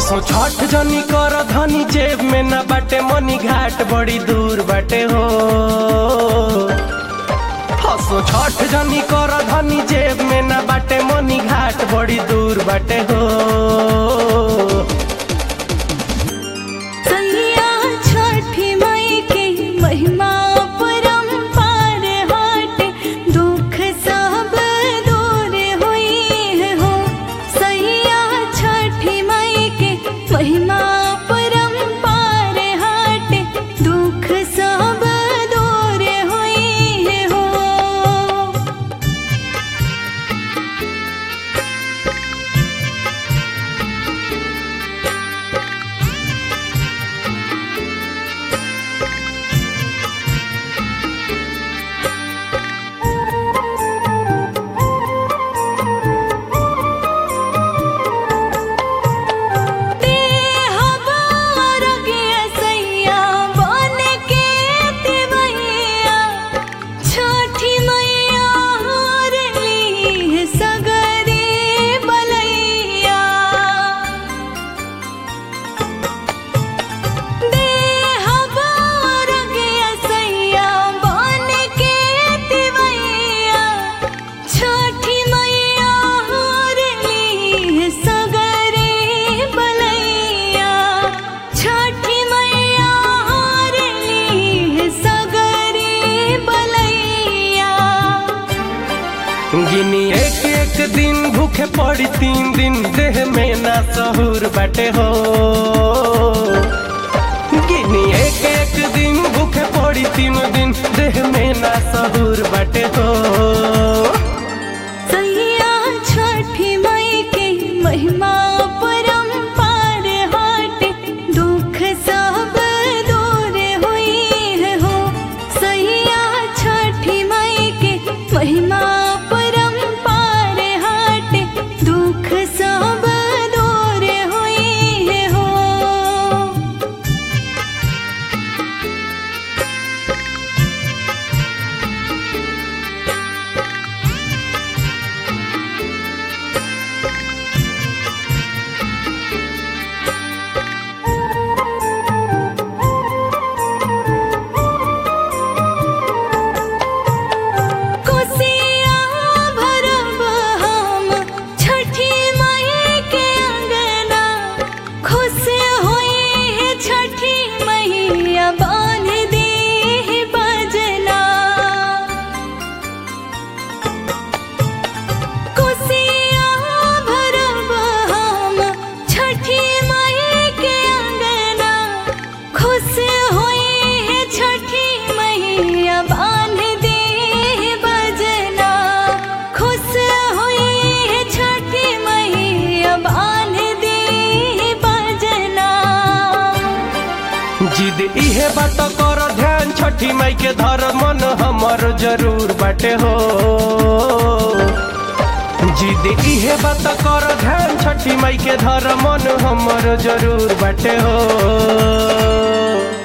हसो छठ जनी कर धनी जेब में न बाटे मनी घाट बड़ी दूर बाटे हो हसो छठ जनी कर धनी जेब में न बाटे मनी घाट बड़ी दूर बाटे हो सैया छठी माई के महिमा परम्पार हाट दुख सब दूर होई हो सैया छठी माई के महिमा परम्पार हाट दुख सब दूर होई हो छठी मैया हरली सगरे बलैया छठी मैया हरली सगरे बलैया गिनी एक एक दिन भूखे पड़ी तीन दिन देह में ना सहूर बाटे हो गिनी एक एक दिन भूखे पड़ी तीन दिन देह में ना सहूर बाटे हो सैया छठी माई के महिमा परम्पार हाट दुख सब दूर होई हो सैया छठी माई के महिमा परम्पार हाट दुख सब दूर होई हो कोसिया भरब हम छठी माई के अंगना खुश होई है छठी मैया बांध दे है बजना कोसिया भरब हम छठी माई के अंगना खुश होई है छठी मैया बांध दे है बजना खुश होई है छठी मैया बांध दे है बजना जिद इहे बात कर ध्यान छठी माई के धर मन हमर जरूर बाटे हो जिद इहे बात कर ध्यान छठी माई के धर मन हमर जरूर बाटे हो